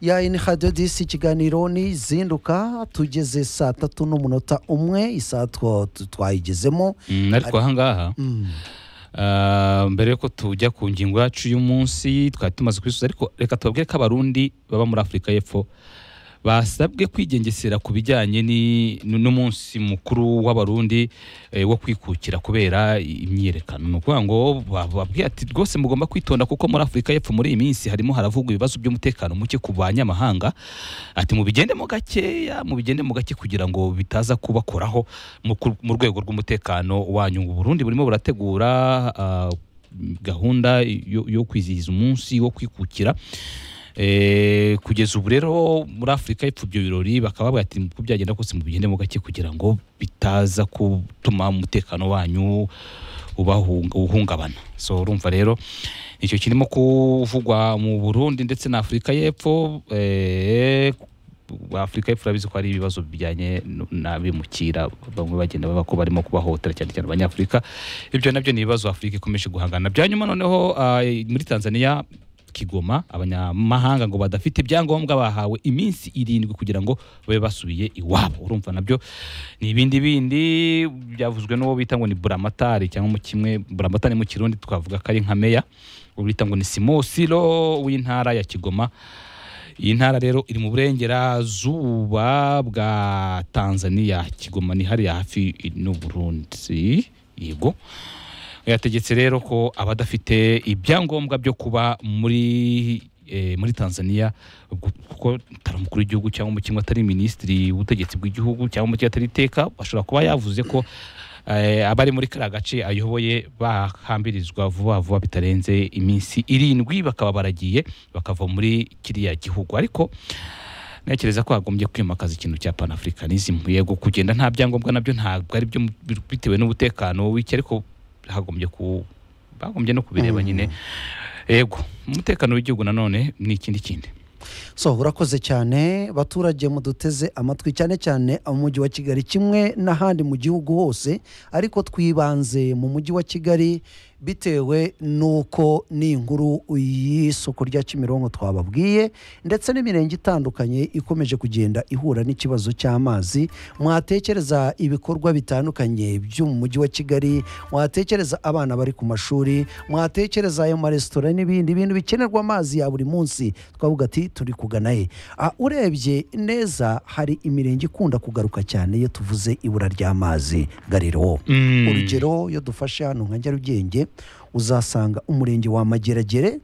ya ini hadiyo disi ikiganiro nizinduka tugeze saa tatu n'umunota umwe isaha two- tu- twayigezemo Mm, ariko aha ngaha ah, mbere yuko tujya ku ngingo yacu y'umunsi twari tumaze kubisubiza ariko reka tubabwire ko abarundi baba muri afurika y'epfo basabwe kwigengesera ku bijyanye ni- n'umunsi mukuru w'abarundi eh, wo kwikukira kubera imyiyerekano ni ukuvuga ngo bababwiye ati rwose mugomba kwitonda kuko muri afurika y'epfo muri iyi minsi harimo haravugwa ibibazo by'umutekano muke ku banyamahanga ati mubigendemo gakeya mubigendemo gake kugira ngo bitaza kubakoraho mu ku- mu rwego rw'umutekano wanyu ubu burundi burimo burategura ah, gahunda yo, yo kwizihiza umunsi wo kwikukira Eh, kugeza ubu rero muri afurika y'epfo ibyo birori bakaba bavuga ati uko byagenda kose mubigendemo gake kugira ngo bitaza gutuma umutekano wanyu ubahunga- uhungabana so urumva rero icyo kirimo kuvugwa mu burundi ndetse na afurika y'epfo eh, afurika y'epfo urabizi ko hari ibibazo bijyanye n- n'abimukira bamwe bagenda baba ko barimo kubahohotera cyane cyane abanyafurika ibyo nabyo ni ibibazo afurika ikomeje guhangana bya nyuma noneho ah, muri tanzania kigoma abanyamahanga ngo badafite ibyangombwa bahawe iminsi irindwi kugira ngo babe basubiye iwabo urumva nabyo ni ibindi bindi byavuzwe n'uwo bita ngo ni buramatari cyangwa mu kimwe buramatari mu kirundi twavuga ko ari nka meya uwo bita ngo ni simosiro w'intara ya kigoma iyi ntara rero iri mu burengerazuba bwa tanzania kigoma ni hariya hafi n'u burundi yego yategetse rero ko abadafite ibyangombwa byo kuba muri eh, muri Tanzania ubwo- kuko atari umukuru w'igihugu cyangwa umukinnyi atari minisitiri w'ubutegetsi bw'igihugu cyangwa umukinnyi atari iteka ashobora kuba yavuze ko eh, abari muri kariya gace ayoboye bahambirizwa vuba vuba bitarenze iminsi irindwi bakaba baragiye bakava muri kiriya gihugu ariko ntekereza ko hagombye kwimakaza ikintu cya panafurikanism yego kugenda nta byangombwa nabyo ntabwo ari byo mu- bitewe n'umutekano w'iki ariko hagombye ku bagombye no kubireba nyine yego umutekano w'igihugu nanone ni ikindi kindi so urakoze cyane baturage muduteze amatwi cyane cyane umujyi wa kigali kimwe n'ahandi mu gihugu hose ariko twibanze mu mujyi wa kigali bitewe n'uko n'inkuru y'isoko rya kimironko twababwiye ndetse n'imirenge itandukanye ikomeje kugenda ihura n'ikibazo cy'amazi mwatekereza ibikorwa bitandukanye byo mu mujyi wa kigali mwatekereza abana bari ku mashuri mwatekereza ayo maresitora n'ibindi bintu bikenerwa amazi ya buri munsi twavuga ati turi kugana he Ah, urebye neza hari imirenge ikunda kugaruka cyane iyo tuvuze ibura ry'amazi gariro urugero iyo dufashe hano nka nyarugenge uzasanga umurenge wa mageragere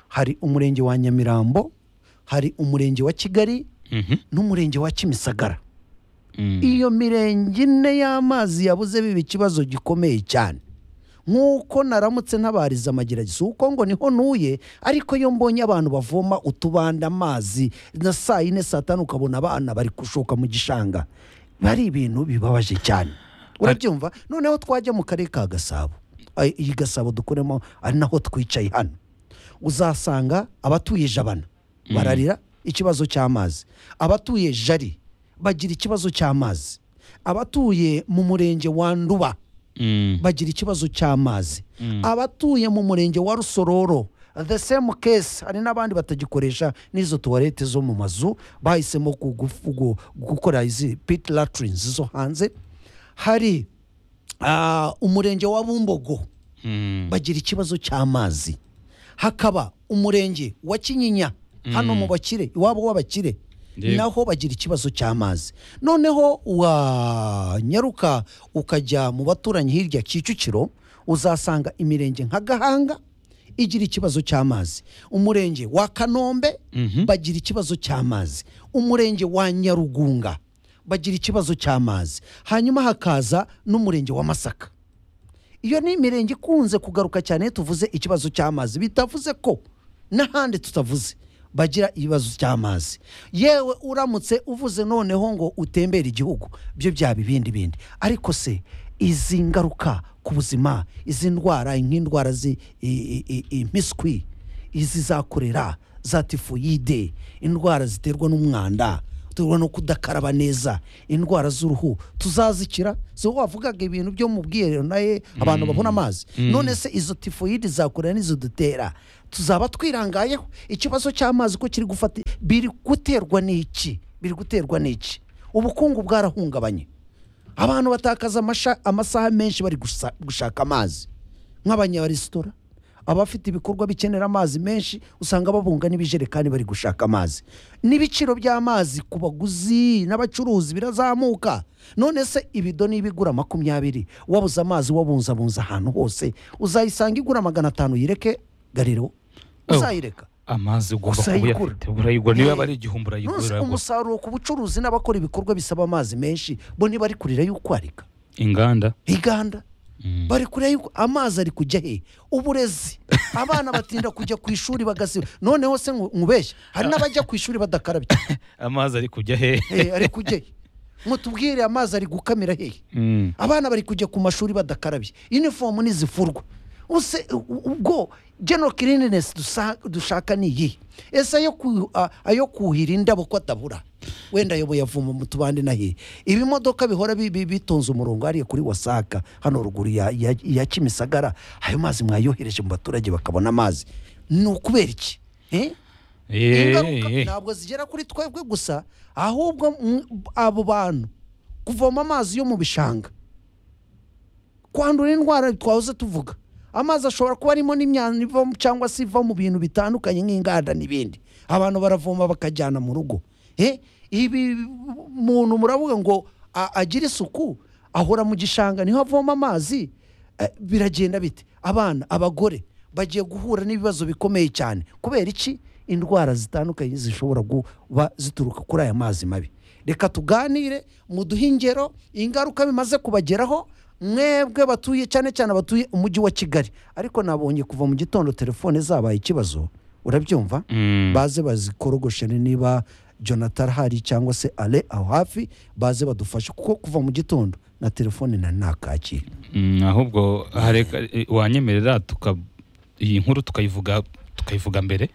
hari umurenge wa nyamirambo hari umurenge wa kigali Mhm. n'umurenge wa kimisagara Mm. iyo mirenge ine y'amazi yabuze biba ikibazo gikomeye cyane nk'uko naramutse ntabariza amageragezo kuko ngo niho ntuye ariko iyo mbonye abantu bavoma utubanda amazi na saa yine saa tanu ukabona abana bari gushoka mu gishanga bari ibintu bibabaje cyane urabyumva noneho twajya mu karere ka gasabo Ay, iyi gasabo dukoremo ari naho twicaye hano uzasanga abatuye jabana bararira ikibazo cy'amazi abatuye jari bagira ikibazo cy'amazi abatuye mu murenge wa nduba Mm. bagira ikibazo cy'amazi abatuye mu murenge wa rusororo the same case hari n'abandi batagikoresha n'izo tuwarete zo mu mazu bahisemo kugufu- gu- gukora izi pit latrines zo hanze hari ah, umurenge wa bumbogo Mm. bagira ikibazo cy'amazi hakaba umurenge wa kinyinya hano mu bakire iwabo w'abakire Yego. naho bagira ikibazo cy'amazi noneho wanyaruka ukajya mu baturanyi hirya kicukiro uzasanga imirenge nka gahanga igira ikibazo cy'amazi umurenge wa kanombe bagira ikibazo cy'amazi umurenge wa nyarugunga bagira ikibazo cy'amazi hanyuma hakaza n'umurenge wa masaka iyo ni imirenge ikunze kugaruka cyane iyo tuvuze ikibazo cy'amazi bitavuze ko n'ahandi tutavuze bagira ibibazo cy'amazi yewe uramutse uvuze noneho ngo utembere igihugu byo byaba ibindi bindi ariko se izi ngaruka ku buzima izi ndwara nk'indwara z'impiswi izi za korera za tifoyide indwara ziterwa n'umwanda duhura no kudakaraba neza indwara z'uruhu tuzazikira si wowe wavugaga ibintu byo mu bwiherero nawe abantu babona amazi none se izo tifoyidi zakurira n'izo dutera tuzaba twirangayeho ikibazo cy'amazi ko kiri gufata biri guterwa n'iki biri guterwa n'iki ubukungu bwarahungabanye abantu batakaza amasha- amasaha menshi bari gusa- gushaka amazi nk'abanyarestora abafite ibikorwa bikenera amazi menshi usanga babunga n'ibijerekani bari gushaka amazi n'ibiciro by'amazi ku baguzi n'abacuruzi birazamuka none se ibido niba igura makumyabiri wabuze amazi wabunzabunza ahantu hose uzayisanga igura magana atanu yireke gariro Oh. uzayireka amazi ugomba Gusa kuba ayigura. uyafite urayigura niba Eh, yaba ari igihumbi urayigura Nonse umusaruro ku bucuruzi n'abakora ibikorwa bisaba amazi menshi bo ntibari kurira y'ukwarika inganda inganda Mm. bari kureba yuko amazi ari kujya he uburezi abana batinda kujya ku ishuri bagasiba noneho se nku- nkubeshya hari n'abajya ku ishuri badakarabye amazi ari kujya he Eh, ari kujya he mutubwire amazi ari gukamira hehe Mm. abana bari kujya ku mashuri badakarabye inifomu ntizifurwa use u- ubwo geno kirinesi dushaka ni iyihe ese ayo ku- a- ayo kuhira indabo ko atabura wenda ayo buyavoma mu tubande nahiye ibimodoka bihora bi- bi- bitonze umurongo hariya kuri wasaka hano ruguru ya- ya ya kimisagara ayo mazi mwayohereje mu baturage bakabona amazi ni ukubera iki Eh? ingaruka Eh, eh. ntabwo zigera kuri twebwe gusa ahubwo mm, abo bantu kuvoma amazi yo mu bishanga kwandura indwara twahoze tuvuga amazi ashobora kuba arimo n'imyanda iva mu- cyangwa se iva mu bintu bitandukanye nk'inganda n'ibindi abantu baravoma bakajyana mu rugo Eh, ibi muntu muravuga ngo a- agire isuku ahora mu gishanga niho avoma amazi Eh, biragenda bite abana abagore bagiye guhura n'ibibazo bikomeye cyane kubera iki indwara zitandukanye zishobora kuba zituruka kuri aya mazi mabi reka tuganire muduhe ingero ingaruka bimaze kubageraho mwebwe batuye cyane cyane abatuye umujyi wa kigali ariko nabonye kuva mu gitondo telefone zabaye ikibazo urabyumva Mm. baze bazikorogoshe niba jonathan ahari cyangwa se ale aho hafi baze badufashe kuko kuva mu gitondo na telefone na ntakakira Mm, ahubwo hareka eh, wanyemerera tuka iyi nkuru tukayivuga tukayivuga mbere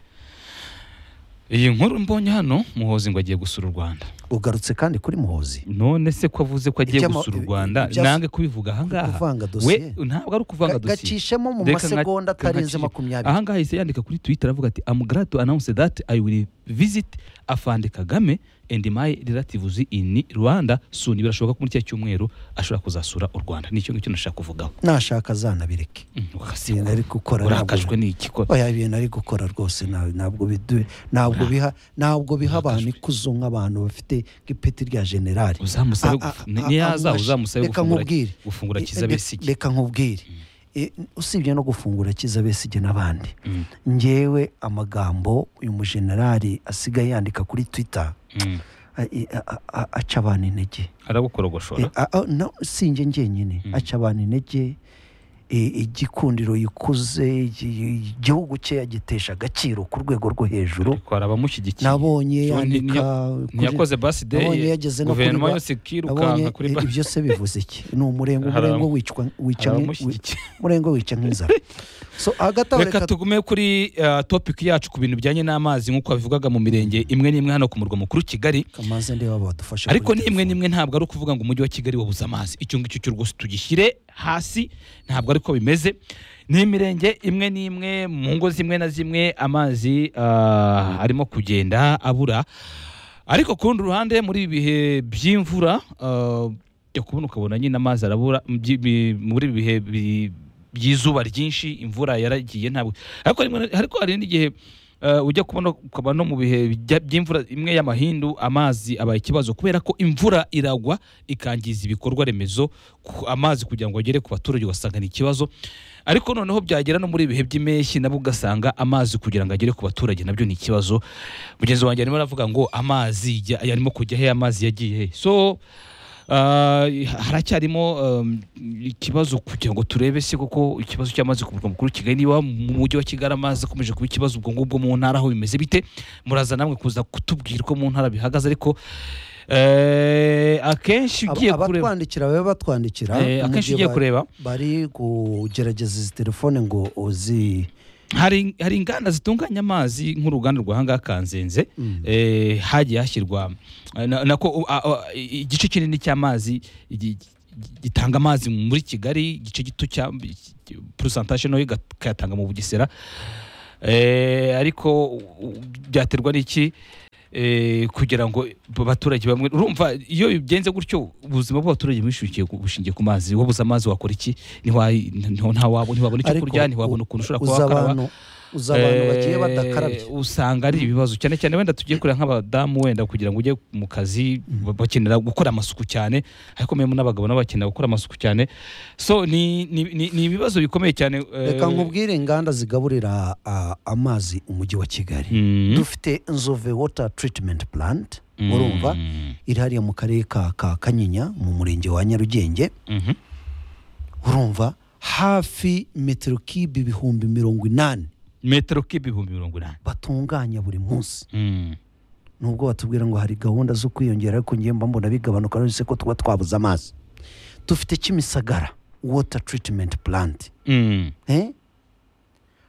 iyi nkuru mbonye hano muhozi ngo agiye gusura u rwanda ugarutse kandi kuri muhozi none se ko avuze ko agiye Icyama- gusura u rwanda ibya- nange kubivuga ahangaha kuvanga we dosiye. ntabwo ari ukuvanga Ga- dosiye gacishemo mu Reka nka- masegonda reka atarenze nkacishe- makumyabiri ahangaha yahise yandika kuri twitter avuga ati am glad to announce that i will visit afande kagame and my relatives in rwanda soon birashoboka ko muri cya cyumweru ashobora kuzasura u rwanda nicyo ngicyo nashaka kuvugaho nashaka zanabireke Mm, ibintu ugasigwa. ari gukora ntabwo- urakajwe n'iki ko oya ibintu ari gukora rwose nta- ntabwo bidu- ntabwo biha ntabwo biha abantu ikuzo nk'abantu bafite nk'ipeti rya generali uzamusabe A- a- gufu- a- ni- niyaza a- uzamusabe reka gufungura- nkubwire. gufungura E- kiza re- besige reka nkubwire E, usibye no gufungura kiza besige n'abandi Mm, ngewe amagambo uyu mujenerali asigaye yandika kuri twitter mm. a- i- a- a- a- aca abantu intege arabukorogoshora Eh, a- a- no, si njye njyenyine Mm. aca abantu intege eh, igikundiro yikuze igi- igihugu cye yagitesha agaciro ku rwego rwo hejuru ariko hari abamushyigikiye nabonye Yo, ni- yandika kuri- ntiyakoze nabonye basideye yageze no kuri guverinoma ba- yose nabonye ikirukanka kuri eh, basi ibyo se bivuze iki ni umurengo Hari umurengo abam- wicwa hari wica nk'i- abamushyigikiye umurengo wica nk'inzara so hagati aho reka reka tugume kuri uh, topic yacu ku bintu bijyanye n'amazi nk'uko babivugaga mu mirenge imwe n'imwe hano ku murwa mukuru kigali kamaze ndeba badufashe ariko kuri n'imwe telefone. n'imwe ntabwo ari ukuvuga ngo umujyi wa kigali wabuze amazi icyo ngicyo cyo rwose tugishyire hasi ntabwo ariko bimeze ni imirenge imwe n'imwe mu ngo zimwe na zimwe amazi ah, arimo kugenda abura ariko ku rundi ruhande muri ibi bihe by'imvura ah, jya kubona ukabona nyine amazi arabura mu byi- bi- muri ibi bihe bi- by'izuba ryinshi imvura yaragiye ntabwo ariko rimwe na- ariko hari n'igihe eh, ujya kubona ukaba no mu bihe bijya- by'imvura imwe y'amahindu amazi aba ikibazo kubera ko imvura iragwa ikangiza ibikorwa remezo ku- amazi kugira ngo agere ku baturage ugasanga ni ikibazo ariko noneho byagera no muri ibihe by'impeshyi nabwo ugasanga amazi kugira ngo agere ku baturage nabyo ni ikibazo mugenzi wanjye arimo aravuga ngo amazi ya- arimo kujya he amazi yagiye he so ah, haracyarimo um, ikibazo kugira ngo turebe se koko ikibazo cy'amazi ku murwa mukuru Kigali niba mu mujyi wa Kigali amazi akomeje kuba ikibazo ubwo ngubwo mu ntara aho bimeze bite muraza namwe kuza kutubwira uko mu ntara bihagaze ariko eh, akenshi Aba- ugiye kureba abatwandikira babe batwandikira eh, mu akenshi gihe ugiye ba- kureba bari kugerageza izi telefone ngo uzi hari hari inganda zitunganya amazi nk'uruganda rwa hangaha kanzenze eh, hagiye hashyirwa eh, na- nako a- a- igice kinini cy'amazi gi- gi- gitanga amazi muri kigali igice gito cya purusantaje nayo iga- ikayatanga mu bugesera Eh, ariko u- u- byaterwa n'iki Eh, kugira ngo abaturage bamwe urumva iyo bigenze gutyo ubuzima bw'abaturage bushingiye ku- bushingiye ku mazi wabuze amazi wakora iki Ntiwa- ntiwa- ntawa- ntiwabona icyo Ariko kurya ntiwabona u- ukuntu ushobora kuba uza wakaraba abantu uza abantu bagiye Eh, badakarabye usanga ari ibibazo cyane cyane wenda tugiye kureba nk'abadamu wenda kugira ngo ujye mu kazi ba- bakenera gukora amasuku cyane ariko mwe n'abagabo nabo bakenera gukora amasuku cyane so ni ni- ni ni ibibazo bikomeye cyane eh, reka nkubwire inganda zigaburira a- amazi umujyi wa kigali mm, dufite nzove water treatment plant mm, urumva iri hariya mu karere ka ka kanyinya mu murenge wa nyarugenge mhm, urumva hafi metero kibe ibihumbi mirongo inani metero kibe ibihumbi mirongo inani batunganya buri munsi Mm, nubwo batubwira ngo hari gahunda zo kwiyongera ariko ngiye mba mbona bigabanuka uretse ko tuba twabuze amazi dufite kimisagara water treatment plant mm, eh?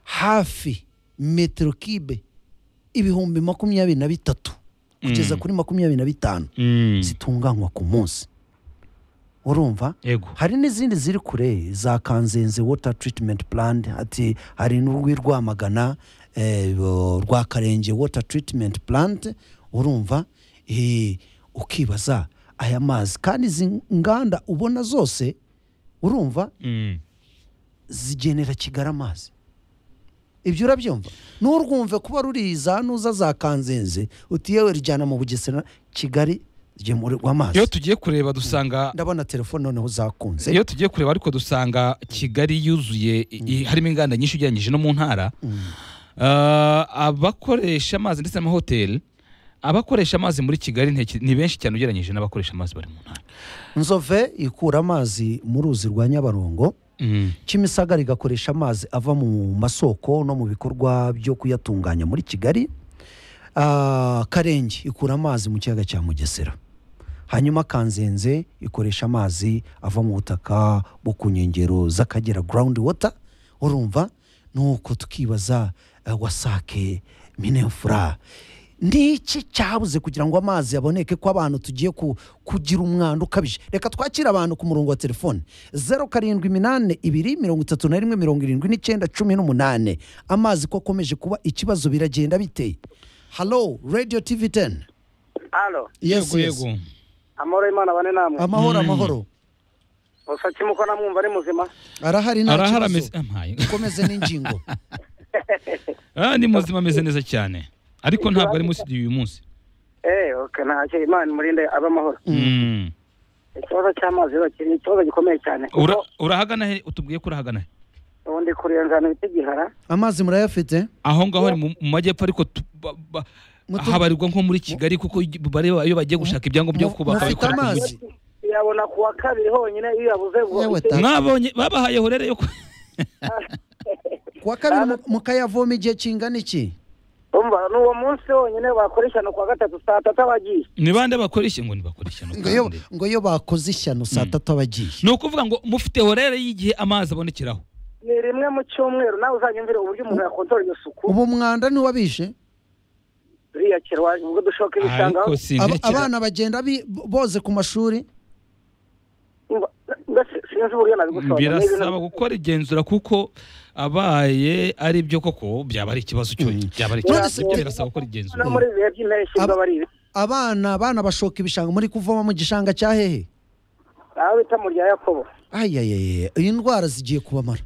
hafi metero kibe ibihumbi makumyabiri na bitatu kugeza Mm. kuri makumyabiri na bitanu mm, zitunganywa ku munsi urumva yego hari n'izindi ziri kure za kanzenze water treatment plant ati hari n'urw'i rwamagana eh, bo- rwa karenge water treatment plant urumva eh, ukibaza aya mazi kandi izi nganda ubona zose urumva Mm, zigenera kigali amazi ibyo urabyumva nturwumve kuba ruri za nuza za kanzenze uti yewe rijyana mu bugesera kigali rigemurirwa amazi iyo tugiye kureba dusanga ndabona telefone noneho zakunze iyo tugiye kureba ariko dusanga kigali yuzuye i- i- harimo inganda nyinshi ugereranyije no mu ntara Ah, abakoresha amazi ndetse n'amahoteli abakoresha amazi muri kigali nteki- ni benshi cyane ugereranyije n'abakoresha amazi bari mu ntara nzove ikura amazi mu ruzi rwa nyabarongo Mm, kimisagara igakoresha amazi ava mu masoko no mu bikorwa byo kuyatunganya muri kigali Ah, karenge ikura amazi mu kiyaga cya mugesera hanyuma kanzenze ikoresha amazi ava mu butaka bwo ku nkengero z'akagera ground water urumva nuko tukibaza eh, wasake minefura ni iki cyabuze kugira ngo amazi aboneke ko abantu tugiye ku- kugira umwanda ukabije reka twakire abantu ku murongo wa telefone zeru karindwi iminani ibiri mirongo itatu na rimwe mirongo irindwi n'icyenda cumi n'umunani amazi ko akomeje kuba ikibazo biragenda biteye halo radiyo tivi teni Halo, yego yego amahoro y'Imana bane namwe. amahoro amahoro Gusa kimuko namwumva ari muzima. arahari nta kibazo arahari ameze ampaye ukomeze n'ingingo Ah, ni muzima ameze neza cyane ariko ntabwo ari muri studio uyu munsi Eh, okay, nta cyo Imana imurinde abe amahoro. Mm. Ikibazo cy'amazi rero kiri ikibazo gikomeye cyane. Ura- Kuko urahagana he utubwiye ko urahagana he ubu ndi kurenza hano bita igihara. amazi murayafite aho ngaho ni mu mu majyepfo ariko tu- ba- ba- Mutu- habarirwa nko muri kigali kuko igi- bareba iyo bagiye gushaka ibyangombwa byo Mu- kubaka mufite babikora ku amazi? mujyi. Yabona ku wa kabiri honyine iyo yabuze ubwo. Yewe icyo- ta- mwabonye babahaye horere yo ku- kuwa kabiri mu- mukayavoma igihe kingana iki Umva ni uwo munsi honyine bakoresha no ku wa gatatu saa tatu abagiye. ni bande bakora iki ngo ntibakore ishyano ngo iyo- kandi. ngo iyo bakoze ishyano saa tatu abagiye ni ukuvuga ngo mufite horere y'igihe amazi abonekeraho Ni rimwe mu cyumweru nawe uzanyumvire uburyo umuntu yakontorora iyo suku. ubu umwanda ntiwabishe Riyakirwa ubwo dushoka ibishanga. ariko Aba- sintekera abana bagenda bi- boze ku mashuri Umva, ndetse sinzi uburyo nabigusobanurira. Ni ibintu- birasaba gukora igenzura kuko abaye ari byo koko byaba ari ikibazo cyo byaba ari ikibazo None se- Ibyo birasaba gukora igenzura no muri ibihe by'impeshyi Ab- biba ari ibi. abana abana bashoka ibishanga muri kuvoma mu gishanga cya hehe aho bita mu rya yakobo ayayaye iyi ndwara zigiye kubamara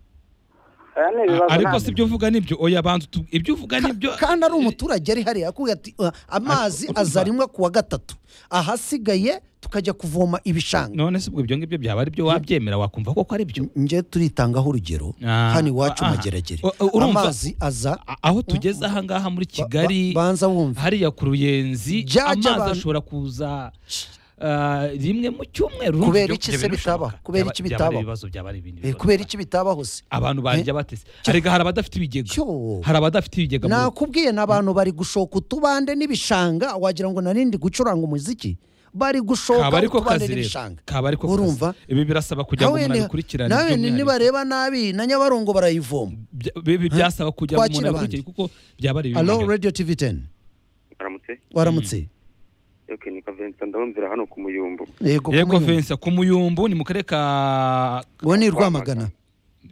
aya ni ibibazo ariko ntabwo. si ibyo uvuga nibyo oya banza utu- ibyo uvuga nibyo kandi ari umuturage ari hariya akubwira ati "Ah, amazi Ariko- aza rimwe ku wa gatatu ahasigaye tukajya kuvoma ibishanga none se ubwo ibyo ngibyo byaba ari byo wabyemera wakumva koko ari byo njye turitangaho urugero Ah, hano iwacu ah, mageragere u- u- urumva- amazi aza A- aho tugeze ahangaha muri ba- kigali banza wumve hariya ku ruyenzi Jya- jya amazi abantu- ashobora kuza ah, rimwe mu cyumweru Kubera Ibyo- iki ibyo se bintu bitabaho? bishoboka. Kubera Byaba- iki byaba ari bitabaho? ibibazo byaba ari ibindi Eh, bibazo. kubera iki bitabaho se abantu barya batese arega hari abadafite ibigega Cyo. hari abadafite ibigega mu rugo. nakubwiye n'abantu bari gushoka utubande n'ibishanga wagira ngo narindi gucuranga umuziki bari gushoka kaba ariko utubande kazi rero n'ibishanga kaba ariko urumva kazi ibi birasaba kugira ngo nawe umuntu ni- abikurikirane nawe ni- by'umwihariko. nibareba nabi na nyabarongo barayivoma Bya- ibi byasaba kugira ngo umuntu Kwakira abandi. abikurikire kuko byaba ari alo ibimuhira radiyo tivi teni aramutse waramutse yoke ni kavensa ndabumvira hano ku muyumbu yego yego kumuyumva. Vincent ku muyumbu ni mu karere ka uwo ni rwamagana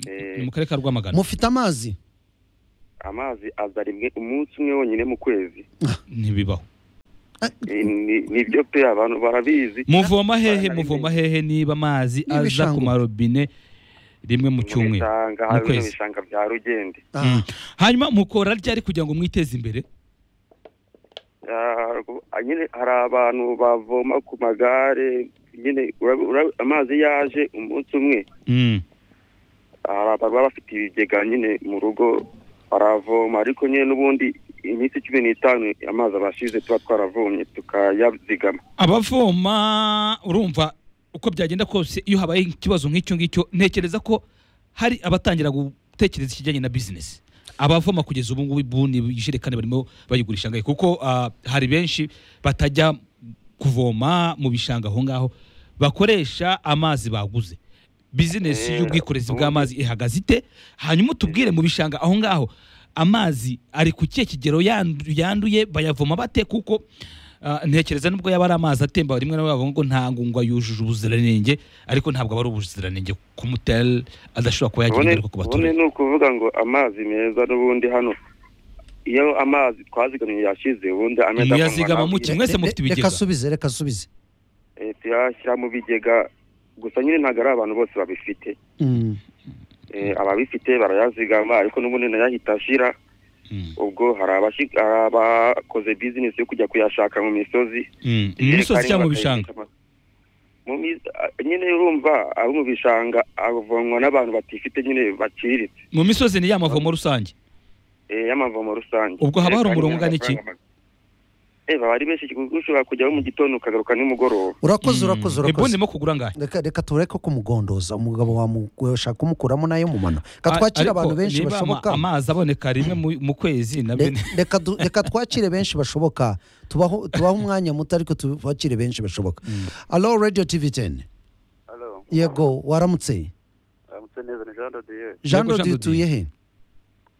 Eh, ni mu karere ka rwamagana mufite amazi amazi aza rimwe umunsi umwe wonyine mu kwezi ntibibaho Eh, ni- nibyo pe abantu barabizi muvoma hehe Barahari muvoma hehe niba amazi aza N'ibishanga. ku marobine rimwe mu cyumweru bishanga mu hano kwezi. ibishanga bya rugende Ah, Mm. hanyuma mukora ryari kugira ngo mwiteze imbere Ah, ah, nyine hari abantu bavoma ku magare nyine urabi- urabi- amazi yaje umunsi umwe Mm. hari abantu baba bafite ibigega nyine mu rugo baravoma ariko nyine n'ubundi iminsi cumi n'itanu amazi abashize tuba twaravomye tukayazigama abavoma urumva uko byagenda kose iyo habaye ikibazo nk'icyo ngicyo ntekereza ko hari abatangira gutekereza ikijyanye na bizinesi abavoma kugeza ubu ngubu ibuni ijerekani barimo bayigurisha ngahe kuko ah, hari benshi batajya kuvoma mu bishanga aho ngaho bakoresha amazi baguze bizinesi Eh, y'ubwikorezi ubundi- bw'amazi ihagaze ite hanyuma utubwire mu bishanga aho ngaho amazi ari ku kihe kigero yandu- yanduye bayavoma bate kuko ah, ntekereza nubwo yaba ari amazi atemba rimwe na rimwe bavuga ngo ntabwo ngo yujuje ubuziranenge ariko ntabwo aba ari ubuziranenge ku mutari adashobora kuba yagira ubone ingaruka ku ubone baturage ni ukuvuga ngo amazi meza n'ubundi hano iyo amazi twazigamye yashize ubundi amezi muyazigama avomwa muke na- mwese re- mufite reka ibigega asubize reka asubize eh, tuyashyira mu bigega gusa nyine ntabwo ari abantu bose babifite Mm. Eh, ababifite barayazigama ariko n'ubundi nayo ahita ashira Mm, ubwo hari abashi- hari abakoze bizinesi yo kujya kuyashaka mu misozi mm. imisozi cyangwa mu bishanga Mu mi- ah, nyine urumva abo mu bishanga avomwa n'abantu batifite nyine baciriritse mu misozi ni ya mavomo rusange eh, y'amavomo rusange Ubwo haba hari Kandi umurongo ungana iki? n'amafaranga make. Eh, baba ari benshi kuko ushobora kujyaho mu gitondo ukagaruka nimugoroba urakoze urakoze urakoze ebonimo kugura ngahe reka reka tureke kumugondoza umugabo washaka kumukuramo nayo mu mano reka twakire Ariko abantu benshi niba ama- bashoboka amazi aboneka rimwe mu- mu kwezi nabyo Re- reka du- reka twakire benshi bashoboka tubaho tubaho umwanya muto ariko tubakire benshi bashoboka alo radiyo tivi teni yego waramutse aramutse neza ni jean dodiye jean Yego, Jean dodi utuye he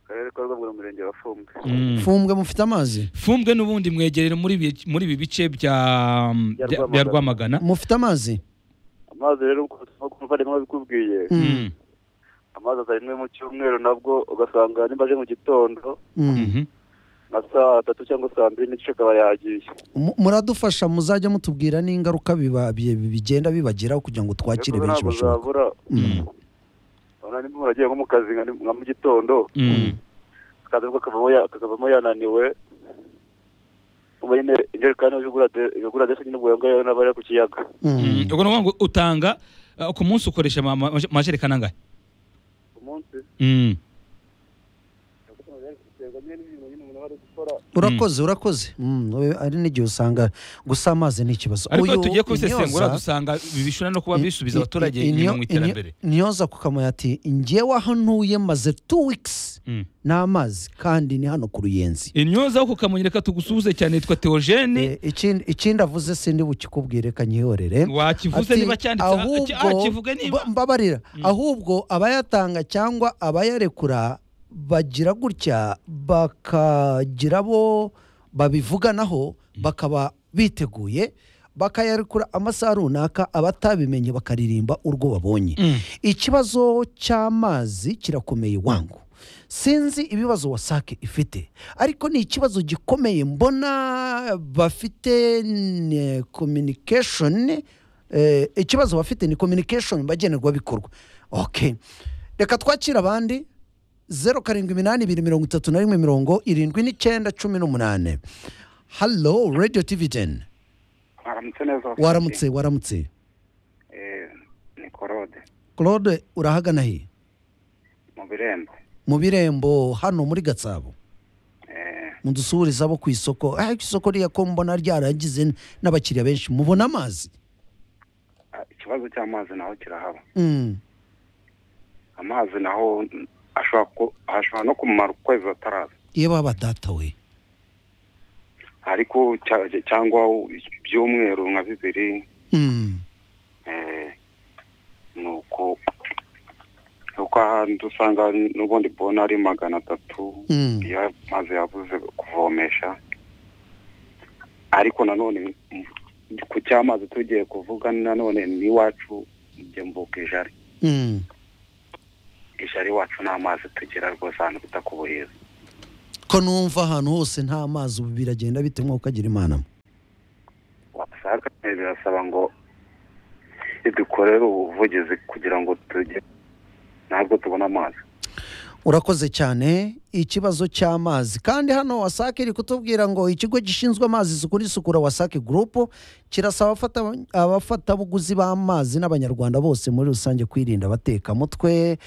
akarere ka rwamagana umurenge wa fumbwe Mm. fumbwe mufite amazi fumbwe n'ubundi mwegerere muri ibi- muri ibi bice bya Bya bya- Rwamagana. bya rwamagana mufite amazi amazi rero nk'uko umuvandimwe wabikubwiye Mm, Mm. amazi aza rimwe mu cyumweru nabwo ugasanga nimba aje mu gitondo mm. Mhm. nka saa tatu cyangwa saa mbiri n'igice akaba yagiye Mu- muradufasha muzajya mutubwira n'ingaruka biba- bi- bi- bigenda bibagiraho kugira ngo twakire Ariko benshi ntabwo bashoboka zabura Mm. urabona nimba umuntu agiye nko mu kazi nka nka mu gitondo Mm. akaza nibwo akavamo ya- akavamo yananiwe ubu nyine injerekani yagura de- yagura desi nyine ubwo yongayo n'abari ku kiyaga Mm. Mm. ubwo ni ukuvuga ngo utanga uh, ku munsi ukoresha ama- ama- amajerekani angahe ku munsi Mm. biterwa nyine n'ibintu nyine umuntu aba ari gukora urakoze urakoze Mm, we- ari n'igihe usanga gusa amazi ni ikibazo ariko iyo Uyu tugiye kubisesengura Intyoza- dusanga ibi bishobora no kuba bisubiza abaturage I- I- inyuma Inyo- mu Inyo- iterambere nyoza kukamuye ati njyewe aho ntuye maze two weeks Mm. n'amazi kandi ni hano ku ruyenzi intyoza wo kukamenya reka tugusuhuze cyane yitwa teogene Eh, ikindi ikindi avuze sindi bukikubwire kanyihorere wakivuze Ati, niba cyanditse ah, ki- ah, kivuge niba ba- mbabarira ahubwo abayatanga cyangwa abayarekura bagira gutya bakagira bo babivuganaho bakaba biteguye bakayarekura amasaha runaka abatabimenye bakaririmba urwo babonye Mm. ikibazo cy'amazi kirakomeye wangu sinzi ibibazo wasake ifite ariko ni ikibazo gikomeye mbona bafite ni communication eh, ikibazo bafite ni communication mbagenerwabikorwa okay reka twakire abandi zeru karindwi iminani ibiri mirongo itatu na rimwe mirongo irindwi n'icyenda cumi n'umunane halo radiyo tivi teni aramutse neza waramutse waramutse ni korode claude urahagana he mu birembo mu birembo hano muri gatsabo mudusuhuriza abo ku isoko ah isoko rya ko mbona ryaragize n'abakiriya benshi mubona amazi ikibazo cy'amazi naho kirahaba Mm, amazi naho ashobora ku- ashobora no kumara ukwezi ataraza yewe abadata we ariko cya- cyangwa by'umweru nka bibiri Mm. eh, ni uko kuko ahandi usanga n'ubundi bona ari magana atatu Mm. iyo amazi yabuze kuvomesha ariko nanone mm, ku cy'amazi tugiye kuvuga nanone n'iwacu mbuka ijari Mm. ijari iwacu n'amazi tugera rwose ahantu bitakubuhiza ko numva ahantu hose nta mazi ubu biragenda bite nk'uko ukagira imana wasanga birasaba ngo dukorere ubuvugizi kugira ngo tujye ntabwo tubona amazi urakoze cyane ikibazo cy'amazi kandi hano wasake iri kutubwira ngo ikigo gishinzwe amazi isuku n'isukura wasake gurupu kirasaba abafata- abafatabuguzi b'amazi n'abanyarwanda bose muri rusange kwirinda abatekamutwe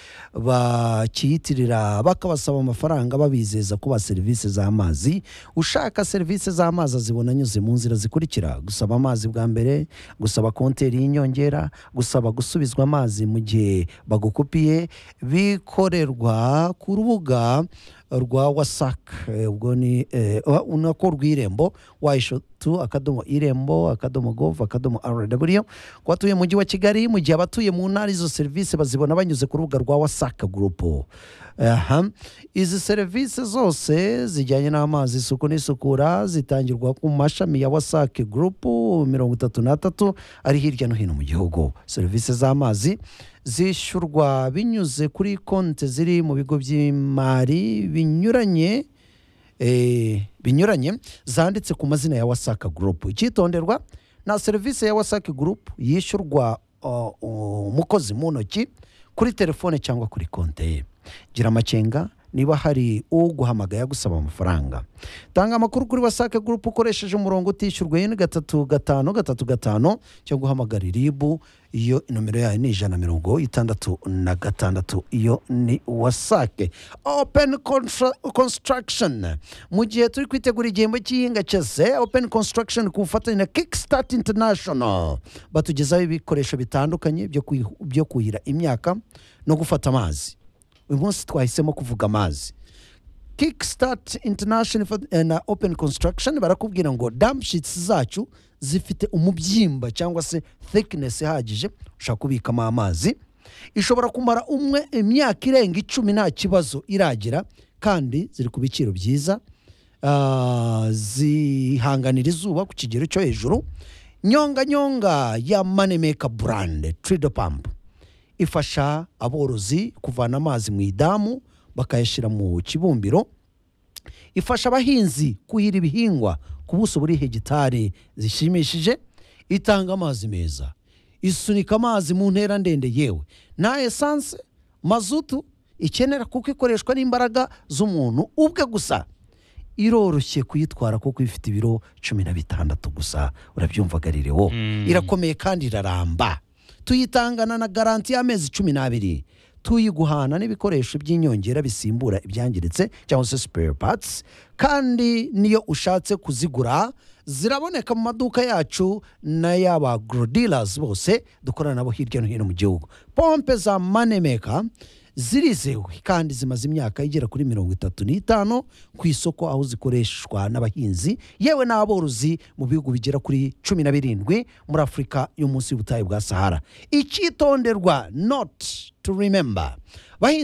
bakiyitirira bakabasaba amafaranga babizeza kubaha serivisi z'amazi ushaka serivisi z'amazi azibona anyuze mu nzira zikurikira gusaba amazi bwa mbere gusaba konteri y'inyongera gusaba gusubizwa amazi mu gihe bagukupiye bikorerwa ku rubuga rwa wasak Eh, ubwo ni eh, wa- nako rw'irembo wayishotu akadomo irembo akadomo gov akadomo rw ku batuye mu mujyi wa kigali mu gihe abatuye mu ntara izo serivisi bazibona banyuze ku rubuga rwa wasak gurupu aha izi serivisi zose zijyanye n'amazi isuku n'isukura zitangirwa ku mashami ya wasak gurupu mirongo itatu n'atatu ari hirya no hino mu gihugu serivisi z'amazi zishyurwa binyuze kuri konti ziri mu bigo by'imari binyuranye eh, binyuranye zanditse ku mazina ya wasaka gurupu icyitonderwa nta serivisi ya wasaka gurupu yishyurwa uh, umukozi mu ntoki kuri telefone cyangwa kuri konti ye gira amakenga niba hari uguhamagaye agusaba amafaranga tanga amakuru kuri wasake gurupu ukoresheje umurongo utishyurwa yine gatatu gatanu gatatu gatanu cyangwa uhamagara iribu iyo nomero yayo ni ijana na mirongo itandatu na gatandatu iyo ni wasake open Contra- construction mu gihe turi kwitegura igihembo cy'ihinga cyose open construction ku bufatanye na kickstart international batugezaho ibikoresho bitandukanye byo kwi- byo kuhira imyaka no gufata amazi uyu munsi twahisemo kuvuga amazi kickstart international for- eh, na open construction barakubwira ngo dampshits zacu zifite umubyimba cyangwa se thickness ihagije ushobora kubikamo amazi ishobora kumara umwe imyaka irenga icumi nta kibazo iragira kandi ziri ku biciro byiza Ah, zihanganira izuba ku kigero cyo hejuru nyonga nyonga ya manemaker brand trido pump ifasha aborozi kuvana amazi mu idamu bakayashyira mu kibumbiro ifasha abahinzi kuhira ibihingwa ku buso buri hegitari zishimishije itanga amazi meza isunika amazi mu ntera ndende yewe nta esanse mazutu ikenera kuko ikoreshwa n'imbaraga z'umuntu ubwe gusa iroroshye kuyitwara kuko ifite ibiro cumi na bitandatu gusa urabyumvagarire wo irakomeye kandi iraramba tuyitangana na garanti y'amezi cumi n'abiri tuyiguhana n'ibikoresho by'inyongera bisimbura ibyangiritse cyangwa se spare parts kandi niyo ushatse kuzigura ziraboneka mu maduka yacu n'ay'aba dealers bose dukorana nabo hirya no hino mu gihugu pompe za manemeka zirizewe kandi zimaze imyaka igera kuri mirongo itatu n'itanu ku isoko aho zikoreshwa n'abahinzi yewe n'aborozi mu bihugu bigera kuri cumi na birindwi muri afurika yo munsi y'ubutayu bwa sahara icyitonderwa not to remember Bahinzi